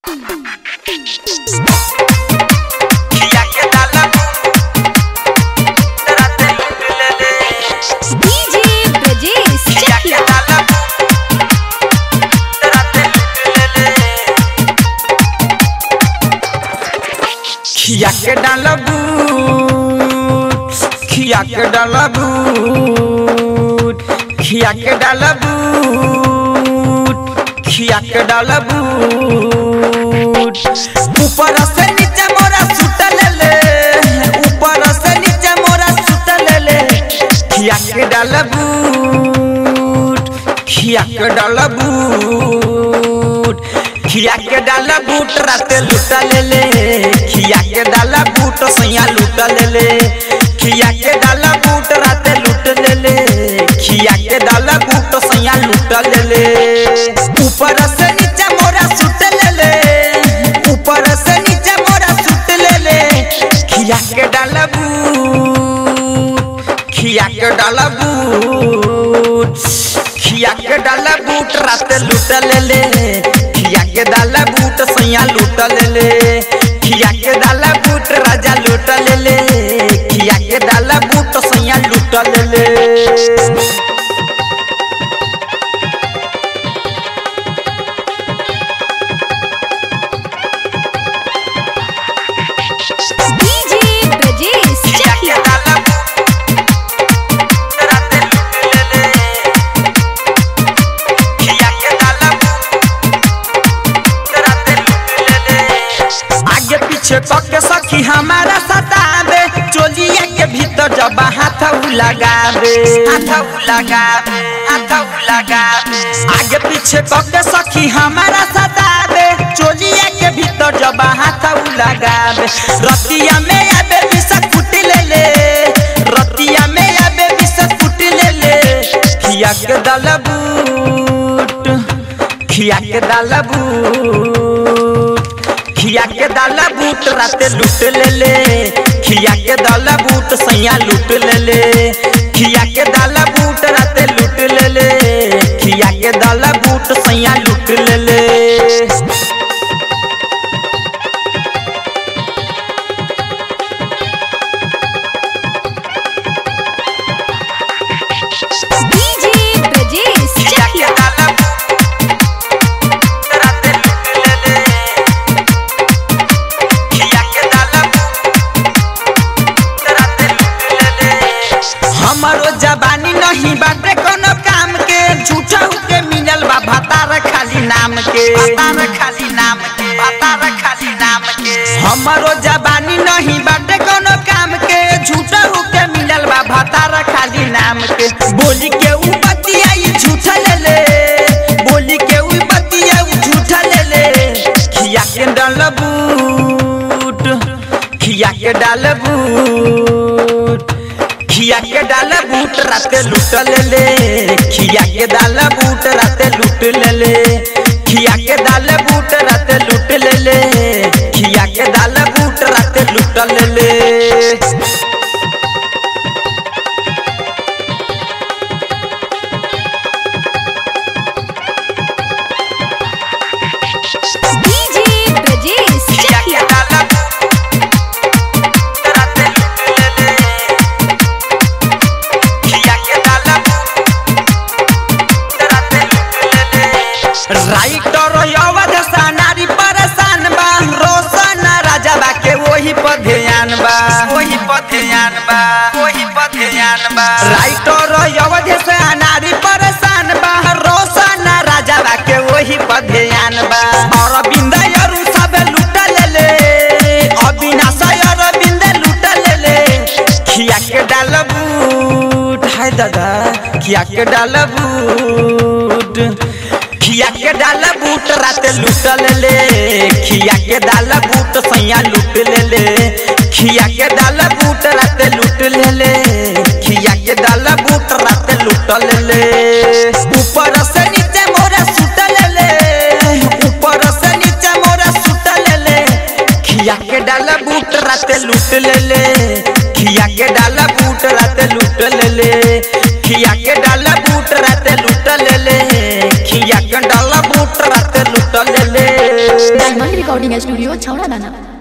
खिया के डाला राते लूट ले ले डीजे ब्रजेश खिया के चकिया डाला राते लूट ले ले खिया के डाला बूट खिया के डाला बूट खिया के डाला बूट खिया के डाला बूट ऊपर से नीचे मोरा सुत ले ले ऊपर से नीचे मोरा सुत ले ले खिया के डाला बूट खिया के डाला बूट खिया के डाला बूट राते लूटा ले ले खिया के डाला बूट सैया लूटा ले ले खिया के डाला बूट राते लूट ले ले खिया के डाला बूट सैया लूटा ले ले ऊपर से नीचे मोरा सुत ले ले ऊपर से नीचे मोरा सुत ले ले खिया के डाला बूट खिया के डाला बूट खिया के डाला बूट राते लूट ले ले खिया के डाला बूट सैया लूट ले ले खिया के डाला बूट राजा लूट ले ले खिया के डाला बूट सैया लूट ले ले डीजे ब्रजेश खिया के चकिया डाला राते लूट ले ले खिया के डाला राते लूट ले ले आगे पीछे कके सखी हमारा सतावे चोलिया के भीतर जब हाथ उ लगावे हाथ उ लगावे हाथ उ लगावे आगे पीछे कके सखी हमारा सतावे चोलिया के भीतर जब हाथ उ लगावे रतिया में आबे विष फुट ले ले रतिया में आबे विष फुट ले ले खिया के दल बूट खिया के दल बूट खिया के दाला बूट राते लूट ले ले खिया के दाला बूट सैया लूट ले ले खिया के दाला बूट राते लूट ले ले खिया के दाला बूट सैया लूट ले ले डीजे ब्रजेश खिया के चकिया दाला राते लूट ले ले खिया के दाला राते लूट ले ले हमारो जबानी नहीं बाटे कोनो काम के झूठा के मिलल बा भतार खाली नाम के भतार खाली नाम के भतार खाली नाम के हमारो जबानी नहीं बाटे कोनो काम के झूठा के मिलल बा भतार खाली नाम के बोली के ऊ बतिया ई झूठा ले ले बोली के ऊ बतिया ऊ झूठा ले ले खिया के डाल बूट खिया के डाल बूट खिया के डाल बूट राते लूट ले ले खिया के डाल बूट राते लूट ले ले खिया के डाल बूट राते लूट ले ले खिया के डाल बूट राते लूट ले ले डीजे ब्रजेश खिया के चकिया डाल राते लूट ले ले खिया के डाल राते लूट ले ले राइटर अवध सानारी परेशान बा रोशन राजा बा के वही पर ध्यान बा वही पर ध्यान बा वही पर ध्यान बा राइटर अवध सानारी परेशान बा रोशन राजा बा के वही पर ध्यान बा अरविंद अरु सब लूट ले ले अविनाश अरविंद लूट ले ले खिया के डाल बूट हाय दादा खिया के डाल बूट खिया के डाल बूट राते लूट ले ले खिया के डाल बूट सैया लूट ले ले खिया के डाल बूट राते लूट ले ले खिया के डाल बूट राते लूट ले ले ऊपर से नीचे मोरा सुत ले ले ऊपर से नीचे मोरा सुत ले ले खिया के डाल बूट राते लूट ले ले खिया के डाल बूट राते लूट ले ले खिया के डाल बूट राते लूट ले ले खिया के डाल बूट राते लूट ले ले डायमंड रिकॉर्डिंग स्टूडियो छौड़ा दाना